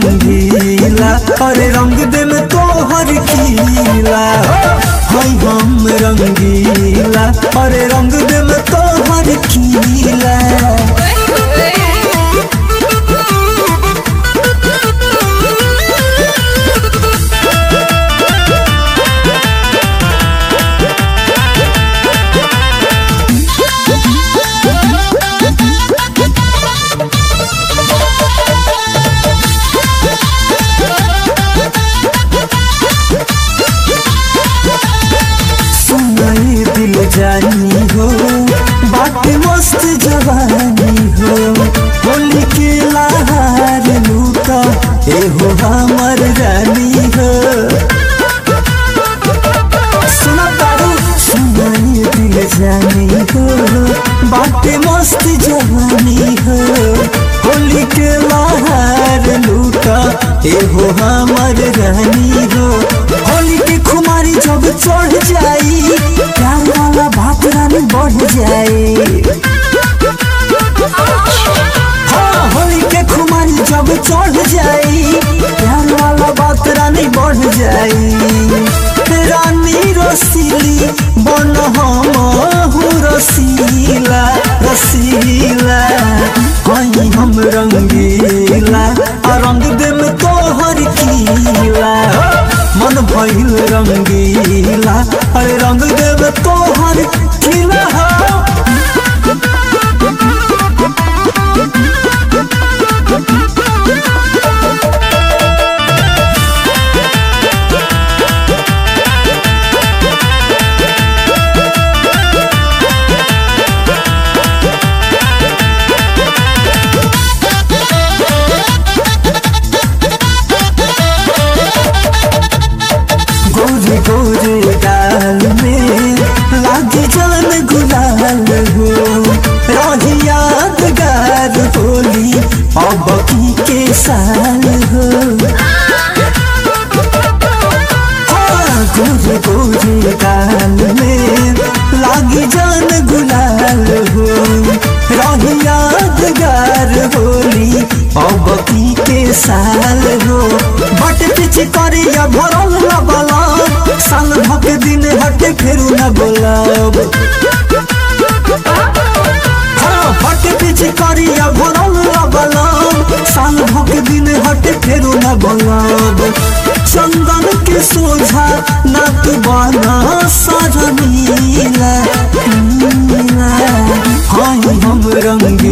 रंगीला अरे रंग दे में तोहर खीला हाय हम रंगीला अरे रंग दे में तोहर खीला सुनाई दिल जानी हो बात मस्त जवानी हो होली के लहार लूटा एहो हमर रानी हो सुना तारू सुनाई दिल जानी हो बात मस्त जवानी हो होली के लहार लूटा एहो हमर रानी हो होली के खुमारी जब चढ़ जाई प्यार वाला बात रानी बढ़ जाए हाँ होली के खुमारी जब चढ़ जाई प्यार वाला बात रानी बढ़ जाई रानी रसीली बन हम रसीला रसीला हई हम रंगीला आ रंग दे में तोहर कीला मन भइल रंगीला अरे रंग दे में तोहर खिला हो गोरे गोरे गाल में लागे जान गुलाल हो रही यादगार होली अब की के साल हो हाँ, गोरे गोरे गाल में लागे जान गुलाल हो रही यादगार होली अब की के साल हो बट पीछे करे या भरल लबला साल भक दिन हटे फेरू न बोलब हाँ बट पीछे करे या भरल लबला साल भक दिन हटे फेरू न बोलब चंदन के सोझा ना तू बना सजनीला नीला हाय हम रंग